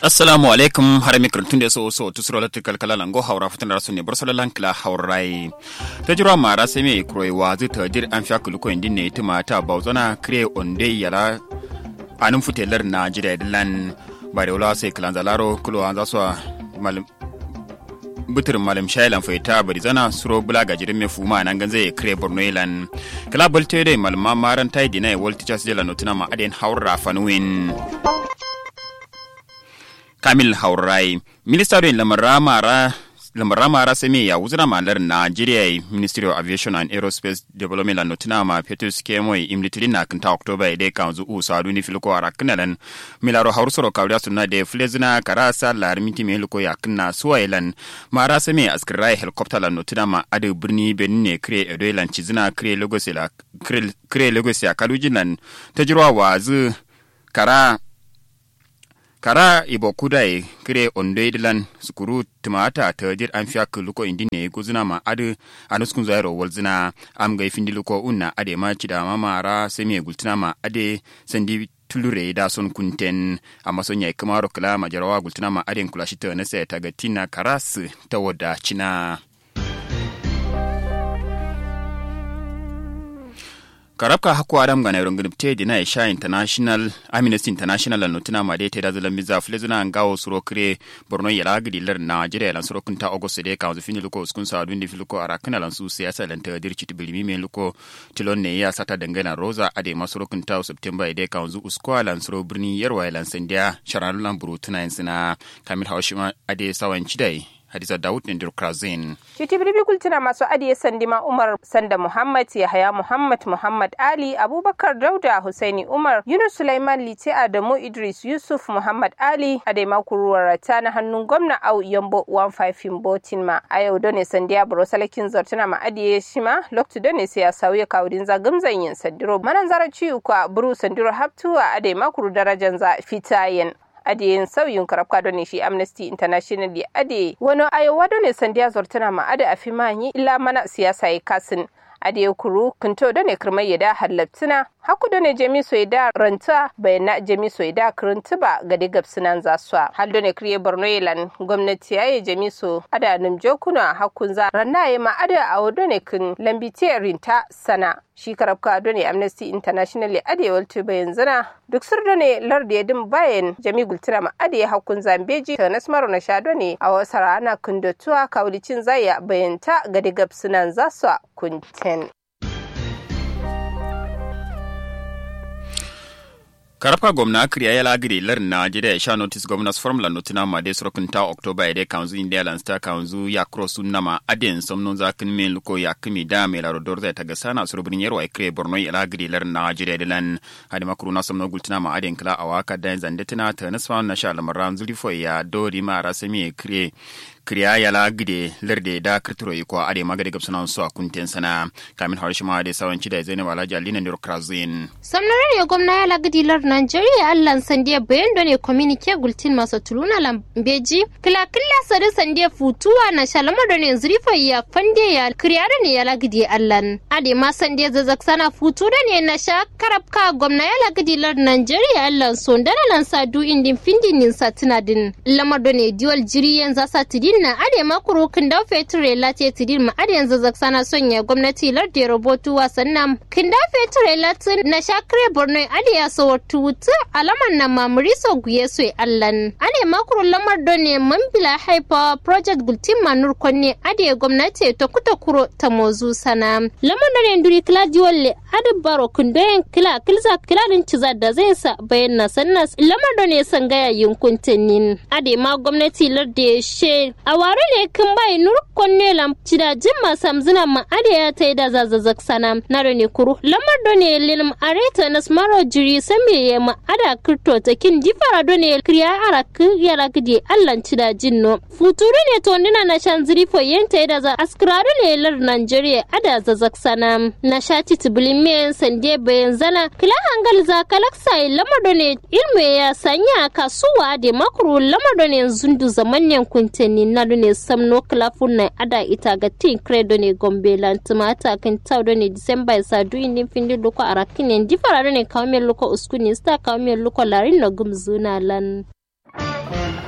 assalamu alaikum har mi kirtun da so so tusro la tikal kala lango haura futan rasu ne bar solan kala haurai ta jira mara sai me kroi wa zu ta dir an fiya kulu ko indin ne tuma ta bauzana kre onde yala anun futelar na jira dilan ba da wala sai kalan zalaro kulo an zasu malam butur malam shailan faita bari zana suro bula ga jirin me fuma nan gan zai kre borno ilan kala bolte dai malma maran tai dinai wal teachers jela notuna ma aden haura fanuin kamil haurai minista don lamarra mara sami ya wuzura malar nigeria ministry of aviation and aerospace development la notina ma petrus kemoy imlitiri na kinta october ide kan zu u sadu ni filko ara kinalan milaro hausoro kawda sunna de flezina karasa lar miti me luko ya kinna suwailan mara sami askirai helicopter la notina ma ade birni benine kre edoilan chizina kre lagos la kre lagos ya kalujinan tajirwa wazu kara kara ibo kudai kire ondoidilan sukuru tumata tajir an fiya luko indi ne guzuna ma adu anuskun zairo walzina am ga findi luko unna ade ma cida ma mara semi gultina ma ade sandi tulure da son kunten amma son yai kamaro kala ma jarawa gultina ma ade kula shi ta na sai ta gatina karas ta wada cina karabka haku adam ga nairon gudubte dina isha international amnesty international la notina ma de teda zalan miza flezuna ngawo suro kire borno yala gidi lar nigeria lan suro kunta august de ka fini luko uskun sa dundi filuko arakana lan su siyasa lan ta dirci tibilimi me luko tilon ne ya sata dangana rosa ade masuro kunta september de ka zu uskwa lan suro birni yarwa lan sandiya sharan lan burutuna insina kamil hawshima ade sawan chidai Hadiza Dawud Nindir Krazin. Shiti birbi kultuna masu adiye sandima Umar Sanda Muhammad Yahaya Muhammad Muhammad Ali Abubakar Dauda Husaini Umar Yunus Sulaiman Lite Adamu Idris Yusuf Muhammad Ali Adema Kuruwarata na hannun gwamna Au Yambo 15 Botin ma a yau done sandiya buro salakin zartuna ma adiye shi ma loktu done sai ya sauya kawudin za gamzan yin sandiro manan zara ciyu kwa buru sandiro haptuwa Adema kuru darajan za fitayen ade sauyin karafka don shi amnesty international di ade wani ayowa don sandiya zortuna ma ade a fimanyi illa mana siyasa ya kasin ade kuru kunto don kirmai ya da hallabtuna haku done jemi soida ranta bayana jemi soida kirinti ba ga digab sinan zaswa hal done kriye borno yelan gwamnati yaye jemi so ada num jokuna hakun za ranna ye ma ada awo done kin lambite rinta sana shi karabka done amnesty international ade waltu bayan zana duk sur done lardi yadin bayan jami gultira ma ade hakun zambeji ta nasmaru na sha done a wasa rana kundotuwa kawlicin zaya bayanta ga digab sinan zaswa kunten karfa gwamna kriya ya lagiri lar na jida ya sha notice governors forum la notina ma de sorokin ta october ide kanzu india lan sta kanzu ya cross nama aden somnon za kin men luko ya kimi da me la rodor za ta ga sana surubin yero ai kre borno ya lagiri lar na jida de lan hadi makru na somno gultina ma aden kala awaka da zandetina ta nasfa na sha lamaran zulifo ya dori ma rasami kre kriya yala gide lerde da kirtiro iko ade magade gabsana so a kunten sana kamin harishi ma ade sawanci da zainab alhaji alina ne krazin samnarar ya gwamna yala gidi lar nigeria allan sandiya bayan da ne communique gultin maso tuluna lambeji kila kila sare sandiya futuwa na shalama da ne zurifa ya fande ya kriya da ne yala gidi allan ade ma sandiya zazak sana futu da ne na sha karabka gwamna yala gidi lar nigeria allan son dana lan sadu indin findinin satina din lamar da ne diwal jiriyan zasa tidin na ade makuru kinda feture late tidin ma ade yanzu zaksana sonya gwamnati lardi robotu wasannan kinda feture latin na shakre borno ade ya so tutu alaman na mamuri so guye so allan ade makuru lamar done mambila haifa project gultin manur konne ade gwamnati ta kuta kuro ta mozu sana lamar done nduri kila diwalle ade baro kindoyen kila kilza kila din ciza da zai sa bayan na sannas lamar done sangaya yunkuntanin ade ma gwamnati lardi she a ware ne kin bai nur konne lam cida jimma samzina ma ade ya tai da zazazak sana na da ne kuru lamar do ne lilim areta nas maro jiri same ya ma ada kirto ta kin difara do ne kriya ara yara gidi allan cida jinno futuru ne to ndina na shan ziri fo yenta da za askrado ne lar Nigeria ada zazak sana na shati tibilime sande bayan zana kila hangal za kalaksa lamar do ne ilme ya sanya kasuwa da makuru lamar do ne zundu zaman kuntenni na do ne samno klafun na ada ita ga tin credo ne gombe lantuma ata kan taw do ne december sa du indi findi loko arakinen difara do ne kawme loko uskuni sta kawme loko larin no gumzuna lan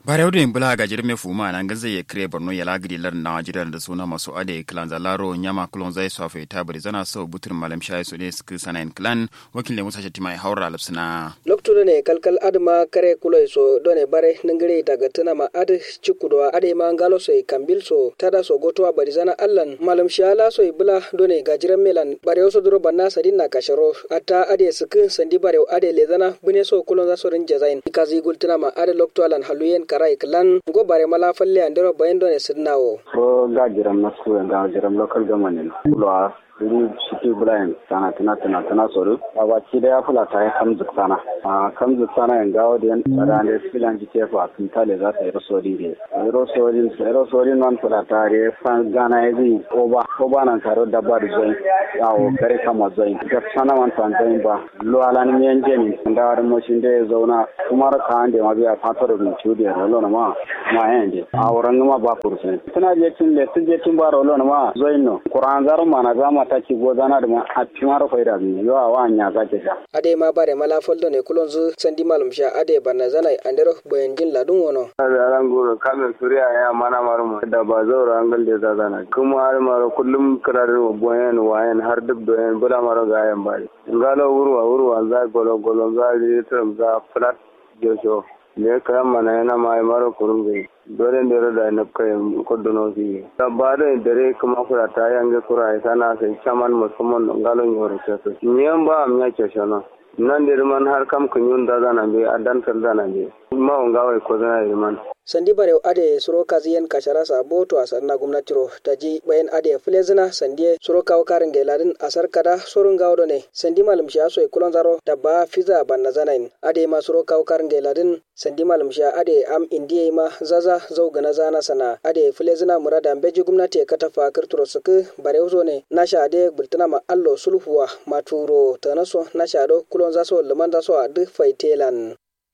bare wadda yin bula gajir mai fuma nan gaza ya kire borno ya lagiri lar na jiran da suna masu ade klan zalaro nyama klon zai sofe ta bari zana so butur malam shayi su ne suka sanayin klan wakil ne musa shatima ya haura lapsina loktudo ne kalkal adma kare kuloi so done bare ningire daga tana ma ad cikudwa ade ma ngalo so kambil so tada so gotowa bari zana allan malam shala so bula done gajiran melan bare so duro banna sadin na kasharo ata ade suku sandi bare ade lezana bune so kulon za so rin jazain kazi gultuna ma ade lokto alan haluyen karai klan go bare mala falle andero bayan done sidnawo ko gajiran na su ga jiran local government kulwa iri shiki brian sana tana tana tana soro baba ci da ya fula ta yi kamzu sana a kamzu sana yan gawo da yan tsara da filan ji ke fa sun tale za ta yi rosori ne rosori rosori nan fula ta re fan gana ya zai oba oba nan taro da ba da zai yawo kare kama zai ga sana wan tan zai ba lo ala ni men je ni da da mo shin da ya zauna kuma ka an da ma biya fatar da ci da rolo na ma ma yan je a wurin ma ba kursin tana je tin le tin je tin ba rolo na ma zai no kuran zaro ma na zama ta ci gozana da ma a timar faida mi yo a wa nya za ke sha ade ma bare mala foldo ne kulon zu sandi malum sha ade banna zanai andero boyen jin ladun wono da ran goro kamin suriya ya mana marmu da ba zaura an galde za zana kuma har maro kullum kirarin boyen wayen har duk doyen bula maro ga yan bari ngalo wurwa wurwa za golo golo za litrum za flat jojo ne kayan mana yana mai maro kurungu dole ne da na kai kodono fi tabare dare kuma kura ta yange kura ya sana sai chaman musamman ngalon yoro keso nyen ba am ya keshono nan da man har kam kunyun da zana be adan kar zana be ma ngawai ko zana man sandi bare ade suro kaziyen kashara sa boto asar na gwamnati ro taji bayan ade flezina sandi suro kawo karin gailadin asar kada surun gawo ne sandi malum sha so kulon zaro da ba fiza banna zanain ade ma suro kawo karin gailadin sandi malum sha ade am indiye ma zaza zau gana zana sana ade flezina murada beji gwamnati katafa kirturo suku bare uzo ne nasha ade bultana ma allo sulhuwa maturo tanaso nasha do kulon zaso liman zaso a duk faitelan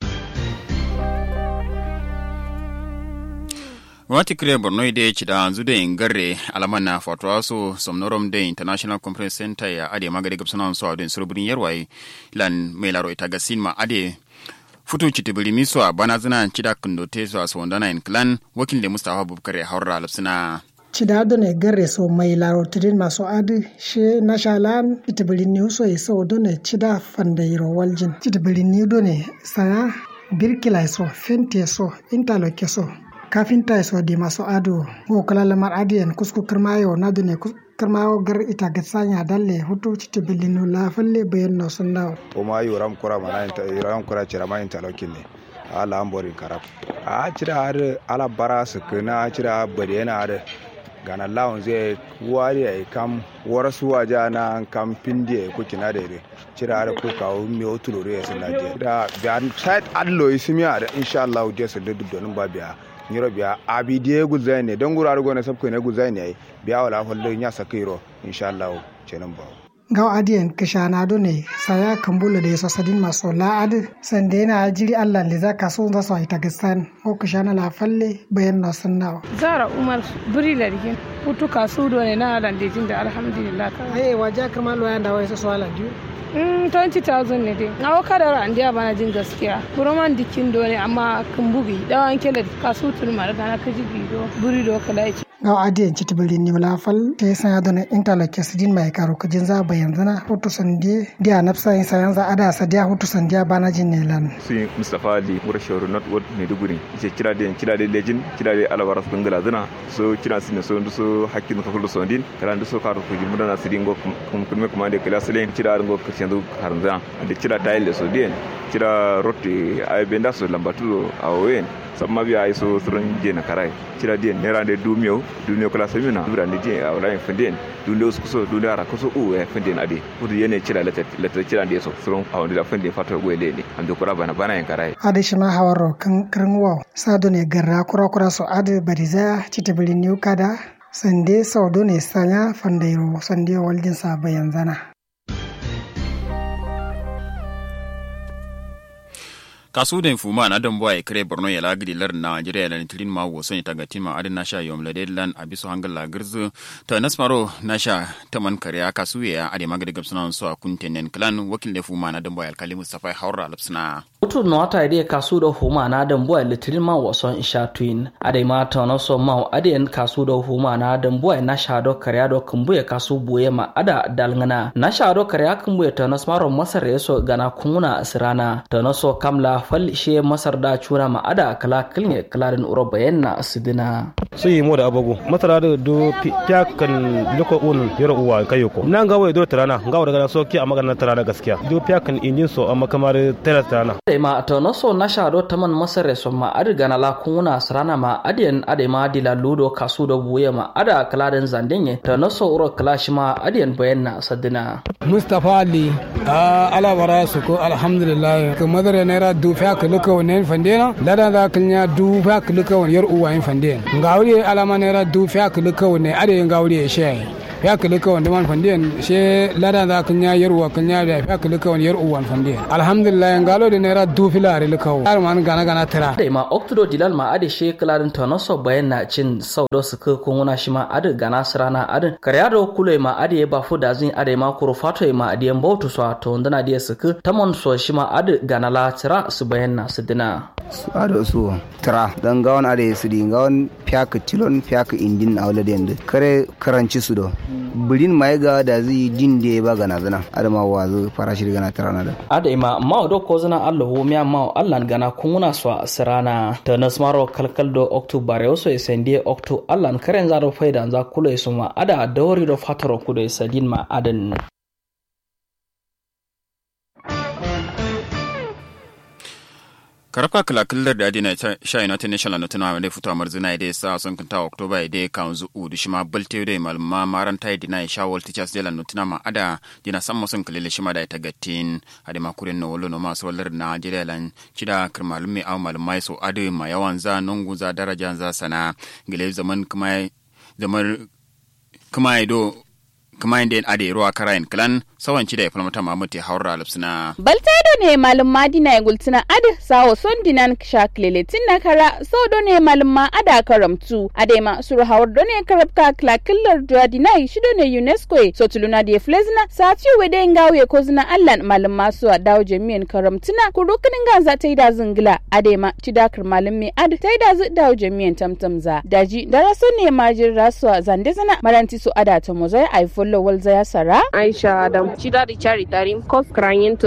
wati kire borno ide ci da anzu da ingarre alaman na fatuwa so somnorom da international conference center ya ade magade gabsana so adin surburin yarwai lan mai laro ita ga sinma ade futu ci tibiri miso a bana zina ci da kundote so a sondana in clan wakil da mustafa abubakar ya haura lapsina cidado ne garre so mai larotidin masu adi she nashalan itibirin ni so yi so done cida fandayiro waljin itibirin ni done saya birkila so fente so interloke so kafinta so di maso ado wo kala lamar adiyan kusku kirmayo na dune kirmayo gar ita gatsanya dalle hutu citi bilinu la falle bayan no sunna o ma yoram kura mana inta yoram kura cira ma inta lokin ne ala ambori karab a cira har ala bara su kana cira bade yana har gana lawon zai wari ai kam warasu waja na kam pindi ko kina da ire cira har ko kawo mi otulore ya sunna je da biyan side allo ismiya da insha Allah je su dudu donin ba biya nyiro biya abi die guzai ne don gura argo ne sabko ne guzai ne biya wala hollo nya sakiro inshallah cenan ba gaw adiyan kishana do ne saya kambula da yaso sadin maso la ad sande na jiri Allah le zaka so za so ita gastan ko kishana la falle bayan na sunna zara umar buri largin hutu kasu do ne na alan jin da alhamdulillah eh waja kamar lo yanda wai so so ala diu 20,000 ne dai na waka da ran dia bana jin gaskiya buroman dikin do ne amma kan bugi dawan kele kasu turma daga na kaji bido buri do kala ci gaw adiyan ci tibili ni wala fal te san yado ne interlock sidin mai karo kujin za bayan zana hutu sande dia nafsa in sayan za ada sa dia hutu sandiya bana jin ne lan si mustafa ali murashauru not word maiduguri ce kira da kira da lejin kira da alabara su ngala zana so kira sin so ndu so hakkin ka kullu sondin kala ndu so karo ko jimu na sidin go kum kuma kuma da kila salen kira go kirtiyan harza da kira tayil da so den kira rotti ay benda so lambatu awen samma biya ay so suron je na karai kira den nera de dumiyo dumiyo kala samina dura ni je awla en fenden dunde usku so dunde ara ko so u e fenden ade fudu yene kira lata lata kira de so suron awndi da fenden fato go lele ande kura bana bana en karai ade shima hawaro kan kirin wow sado ne garra kura kura so ade bariza citibili niu kada sande saudo ne sanya fandairo sande waljin sa bayan zana kasu da fuma na don boy kare borno ya lagidi lar nigeria da tilin ma wo son ta gatin ma adin nasha yom lade lan abiso hangal la girzu ta nasmaro nasha taman kare kasu ya ade magadi gabsuna so a kuntenen clan wakil da fuma na don boy alkali mustafa haura lapsna Utu no wata ide kasu da huma na dan boy litirin ma wason isha twin ade ma ta no so ma ade en kasu da huma na dan boy na sha do kare do kumbuye kasu buye ma ada dalngana na sha do kare kumbuye ta no smaro masar yeso gana kunguna asirana ta no so kamla fal she masar da chura ma ada kala kilne kalarin uro bayanna asidina su yi mo da abugu masara da do fiyakan liko un yaro uwa kayoko nan ga wai do tarana ga wa daga so ki a magana tarana gaskiya do fiyakan injin so amma kamar tara tarana ade ma to no so na shado taman masare so ma adi gana la kuna sarana ma adiyan ade ma dila ludo kasu do buye ma ada kaladen zandenye to no so uro kalashi ma adiyan bayanna sadina Mustapha Ali a alabara su ko alhamdulillah ka madara naira du fa ka luka wannan fandena lada da kanya du fa ka luka wannan yar uwa yin fandena ngawri alama naira du fa ka luka wannan ade ngawri ya shi ya kili ka wanda man fandiyan she lada da kan ya yarwa kan ya da ya kili ka wanda yar uwan fandiyan alhamdulillah ngalo da naira du filari lika har man gana gana tira ade ma oktudo dilal ma ade she kalarin tono so bayan na cin sau do su ko wuna shi ma ade gana sirana ade karya do kule ma ade ba fu da zin ade ma kuro fato ma ade mbautu so to ndana ade su ku tamon so shi ma ade gana la tira su bayan na su dina su ado su tira dan gawon ade su di gawon fiyak tilon fiyak indin awla den kare karanci su do birin mai ga da zai din da ba gana zana adama wa zo farashi gana tara na da ada ima ma do ko zana Allah ho miya ma Allah gana kunguna so sirana ta nasmaro kalkal do october yo so sende octo Allah karen za do faida za kula su ma ada dawri do fataro kudo sadin ma adan karfa kala killar da adina sha united national na tunawa da fito amar zina da sa sun kanta oktoba da kan zu u da shima balte da malma maran tai dina sha wal teachers da lan tuna ma ada dina san musun kalile shima da ta gatin ade ma kurin no wolo no ma so wallar na jira lan kida kirmalum mai aw malmai so ade ma yawan za nungu za daraja za sana gile zaman kuma zaman kuma do kuma inda ade ruwa karayin kalan sawan ci da ya falmata mamuti haura alipsina. Baltado ne malum madina ya gultina ade sawo son dinan shaklele na kara sau do ne malum ma ada karamtu ade ma suru hawar do ne karabka klakillar duwa dinai shi do ne UNESCO so tuluna da flezina sa fi wede ngawe ko zina allan malum masu a dawo jami'an karamtuna kurukunin ganza ta yi da zingila ade ma ci dakar malum mai ad ta yi da zu dawo jami'an tamtamza daji daraso ne majin rasuwa zande zana maranti su ada ta mozai a follow walza ya sara Aisha Adam. Chida di chari tarim kos krayin